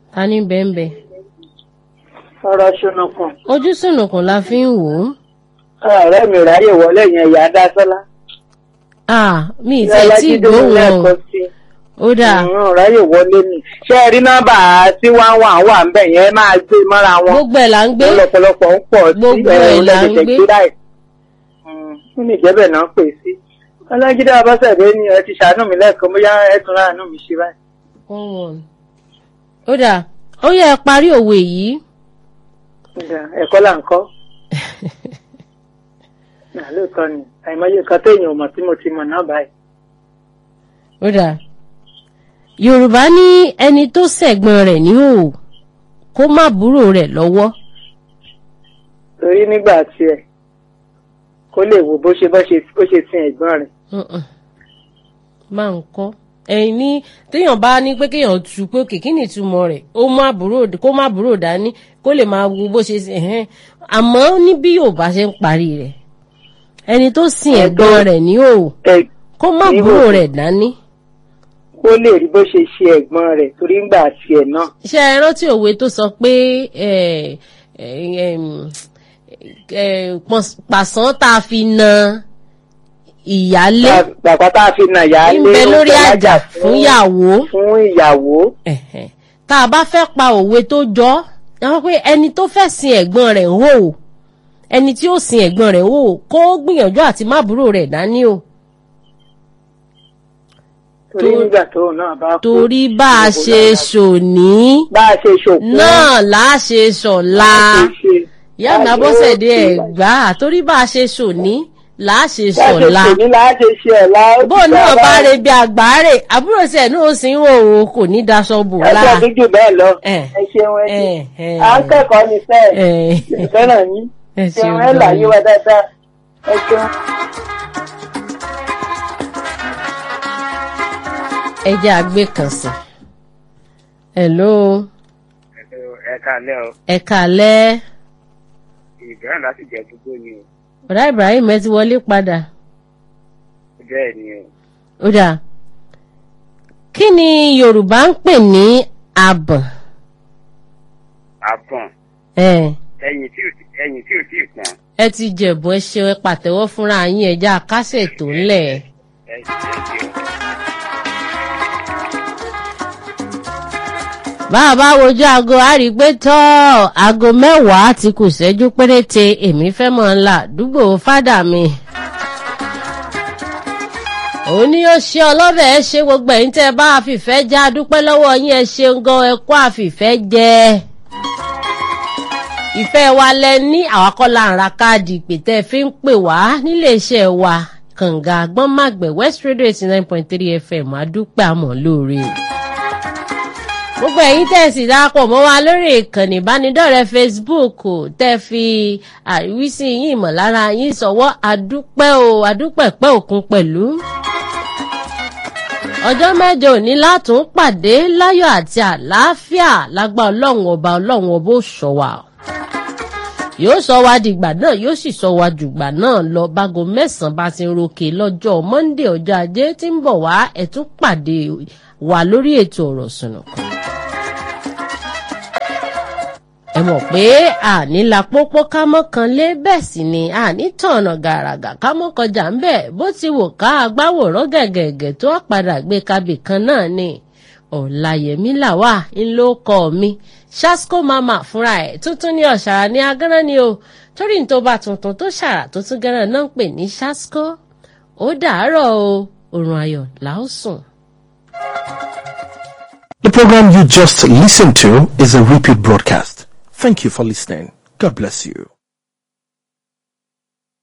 ta ní bẹ́ẹ̀nbẹ́ ọ̀rọ̀ ṣùnùkùn ojú sùnùkùn la fi ń wò ó ọ̀rẹ́ mi ráyè wọlé yẹn ìyá dásọ́lá ah mi ì tẹ̀ tí gbóhùn wọn ó dáa ráyè wọlé ni ṣé ẹ rí nọ́mbà tí wọ́n wà wà ń bẹ̀ yẹn máa gbé mọ́ra wọn gbogbo ẹ̀ là ń gbé lọ́pọ̀lọpọ̀ ń pọ̀ sí Gbogbo ẹ̀ là ń gbé. láì fún mi ìjẹ́bẹ̀ náà pè sí ọlọ́jídé abọ́sẹ̀dé ni ẹ ti ṣàánú mi lẹ́ẹ̀kan bóyá ẹ tún ráàánú mi ṣe báyìí. one one ó dáa ó yẹ ẹ parí òwe yìí Ìgbà ẹ̀kọ́ là ń kọ́ Nà, lóòótọ́ ni àìmọye nǹkan téèyàn ò mọ̀ tí mo ti mọ̀ náà báyìí. ó dáa yorùbá ní ẹni tó ṣẹ̀gbọ́n rẹ̀ ní òò kó má búrò rẹ̀ lọ́wọ́ torí nígbà tiẹ̀ kó lè wo bó ṣe bó ṣe bó ṣe sin ẹ̀gbọ́n rẹ̀. Mm-mm. máa ń kọ́ ẹ̀yìn ní téèyàn bá ní pé kéèyàn tu pé òkè kí ni ìtumọ̀ rẹ̀ ó má búrò kó má búrò dání kó lè máa wo bó ṣe ṣe ẹ̀hẹ́n àmọ́ ní bí yorùbá ṣe ń parí rẹ̀ ẹni tó sin ẹ̀gbọ́n rẹ̀ ní òò Ẹ- kó má Ní búrò òò. rẹ̀ dání. kó lè rí bó ṣe ṣe ẹ̀gbọ́n rẹ̀ torí nígbà tiẹ̀ náà. ṣé ẹ rántí òwe tó sọ pé ẹ, ẹ, ẹm, ẹ, pọ̀s- pàṣán tá a fi na ìyálé bàbá tá a fi nà yá ń lé bẹ ó lórí fẹ́ àjà lájà fún ìyàwó fún ìyàwó. Ẹ̀hẹ̀. tá a bá fẹ́ pa òwe tó jọ àwọn pé ẹni tó fẹ́ sin ẹ̀gbọ́n rẹ̀ ń hò ó ẹni tí ó sin ẹ̀gbọ́n rẹ̀ ń hò ó kó gbìyànjú àti má búrò rẹ̀ dání o torí tó- nígbà tóun náà bá kú. torí bá a gbogbo ṣe náà- ṣòní bá a ṣe ṣòkú. náà là á ṣe ṣọ̀la. bá a ṣe ṣe- ìyá mi bá a ṣe abọ́sẹ̀dé ó- ẹ̀gbá torí bá a ṣe ṣòní là á ṣe bá a ṣe ṣọ̀la ṣòní là á ṣe ṣe ọ̀la. ó ti bó náà dára. bá re bí àgbáre àbúrò tiẹ̀ náà ó sì ń wò ó kò ní daṣọ bò ẹsẹ̀ láà. dúdú bẹ́ẹ̀ lọ. Ẹ̀. ẹ ṣeun ẹ ṣe. Ẹ̀, ẹ̀. à ń kẹ́kọ̀ọ́ ní sẹ́ẹ̀. Ẹ̀. ìfẹ́ràn yín. Ẹ ṣeun ṣeun ẹ gan láyé ni. wa dáadáa. ẹ ṣeun. ẹ jẹ́ àgbé kan sí. hello ẹ káalẹ́ o ẹ kàlẹ́ ìbẹ̀rẹ̀ láti jẹ́ gbogbo ni o ọ̀dà Ibrahim ẹ ti wọlé padà bẹ́ẹ̀ ni o ó dà kí ni Yorùbá ń pè ní abọ̀n àbọ̀n ẹ̀ ẹ̀yìn tí ò tí- ẹ̀yìn tí ò tí ì pọ́n ẹ ti jẹ̀bù ẹ ṣe ẹ pàtẹ́wọ́ fúnra yín ẹja kásẹ̀ tó ńlẹ̀. ẹ ẹ ṣe o. bá a bá wojú aago a rí i pé tọ́ aago mẹ́wàá ti kù ṣẹ́jú péréte èmi fẹ́ mọ̀ ńlá àdúgbò fádà mi. òun ni ó ṣe ọlọ́bẹ̀ ẹ ṣe gbogbo ẹ̀yin tẹ́ ẹ bá àfìfẹ́ já dúpẹ́ lọ́wọ́ yín ẹ ṣeun gan ẹ kó àfìfẹ́ jẹ. ìfẹ́ wa lẹ ní àwakọ́lá ń ra káàdì ìpè tẹ́ ẹ fi ń pè wá nílé iṣẹ́ wa kànga agbọ́nmàgbẹ̀ west radio eighty nine point three fm adúpẹ́ àmọ́ lóore gbogbo ẹ̀yin tẹ̀sí darapọ̀ mọ́ wa lórí ìkànnì ìbánidọ́rẹ̀ẹ́ facebook o, tẹ́ fi àríwísí yín ìmọ̀lára yín sọ̀wọ́ àdúpẹ́ o àdúpẹ́ pẹ́ òkun pẹ̀lú. ọjọ́ mẹ́jọ òní látún pàdé láyọ̀ àti àlàáfíà lágbá ọlọ́run ọba ọlọ́run ọba ó sọ wa yóò sọ wa dìgbà náà yóò sì sọ wa dùgbà náà lọ bágo mẹ́sàn-án bá ti ń ròkè lọ́jọ́ monday ọjọ́ ajé tí ń bọ̀ wá ẹ̀ tún pàdé wa lórí ètò ọ̀rọ̀ sùnùkùn ẹ mọ̀ pé àní la pópó ká mọ́kan lé bẹ́ẹ̀ sì ni àní tọ̀nà gàràgà ká mọ́ kọjá ń bẹ̀ bó ti wò ká agbáwòrán gẹ̀gẹ̀gẹ̀ tó padà gbé kabì kan náà ni ọ̀làyẹ̀mí làwà ńlọ kọ́ mi ṣásco mama fúnra ẹ̀ tuntun ní ọ̀ṣàrà ní agánná ni o torí ní tó bá tuntun tó ṣàrà tó tún gánà náà ń pè ní ṣásco ó dàárọ̀ o òrùn ayọ̀ làó sùn. The program you just listened to is a repeat broadcast. Thank you for listening. God bless you.